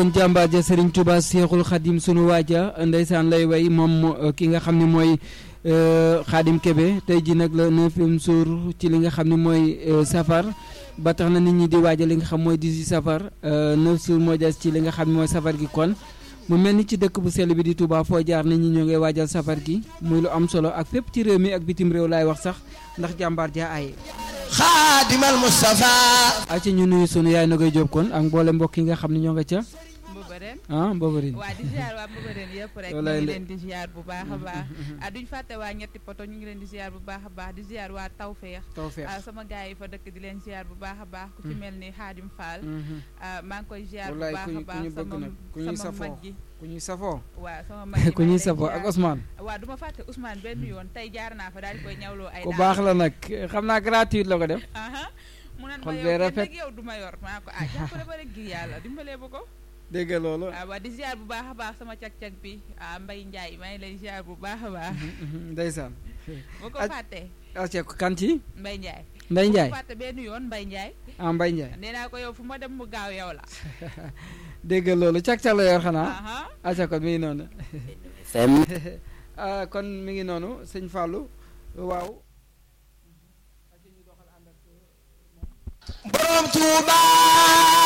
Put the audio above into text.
kon jàmbaar ja Serigne Touba Seexul Xadim sunu waaja ndeysaan lay way moom ki nga xam ne mooy Xadim Kebe tey ji nag la neuvième jour ci li nga xam ne mooy safar ba tax na nit ñi di waaja li nga xam mooy 18 safar neuf jours moo des ci li nga xam ne mooy safar gi kon mu mel ni ci dëkk bu sell bi di Touba foo jaar nit ñi ñoo ngay waajal safar gi muy lu am solo ak fépp ci réew mi ak bitim réew laay wax sax ndax jàmbaar ja aaye xaadimal Mustafa aca ñu nuyu sunu yaay na koy jóob kon ak mboole mbokk yi nga xam ne ñoo nga ca Mbëbëreen ah Mbëbëreen waa di ziar waa Mbëbëreen yëpp rek ñu Walaay ngi la- leen di ziar bu baax a baax ah duñ fàtte waa ñetti poto ñu ngi leen di ziar bu baax a baax di ziar waa Tawfeex tawfeex ah sama gars yi fa dëkk di leen ziar bu baax a baax ku ci mel ni Xaadim Fall ah maa ngi koy ziar bu wallaay baax ku a ñu ku baax ñu bëgg sama nag ku ñuy sama safoo mag ji ku ñuy safoo waaw sama mag ji ku maa ñuy ngi lay safoo ak ziar. Ousmane waaw du ma fàtte Ousmane benn yoon tey jaar naa fa daal di koy ñawloo ay ku daal. baax la nag xam naa gratuite la ko def aha mu nan ma xol yow bee kenn rafet. nag yow du ma yor maa ko ah jàppale ba rek ngir yàlla dimbalee ba ko dégg nga loolu waaw waa di ziar bu baax a baax sama cag-cag bi ah Mbaye Ndiaye maa ngi lay ziar bu baax a baax ndeysaan boo ko Aj- fàttee aca kan ci Mbaye Ndiaye Ndey Njaay bu fàtte benn yoon Mbaye Ndiaye ah Mbay Njaay nee naa ko yow fu ma dem mu gaaw yow la dégg nga loolu cag-cag la yor xanaa aha aca kon mi ngi noonu FM ah kon mi ngi noonu sëñ Fallou waaw borom Tuuba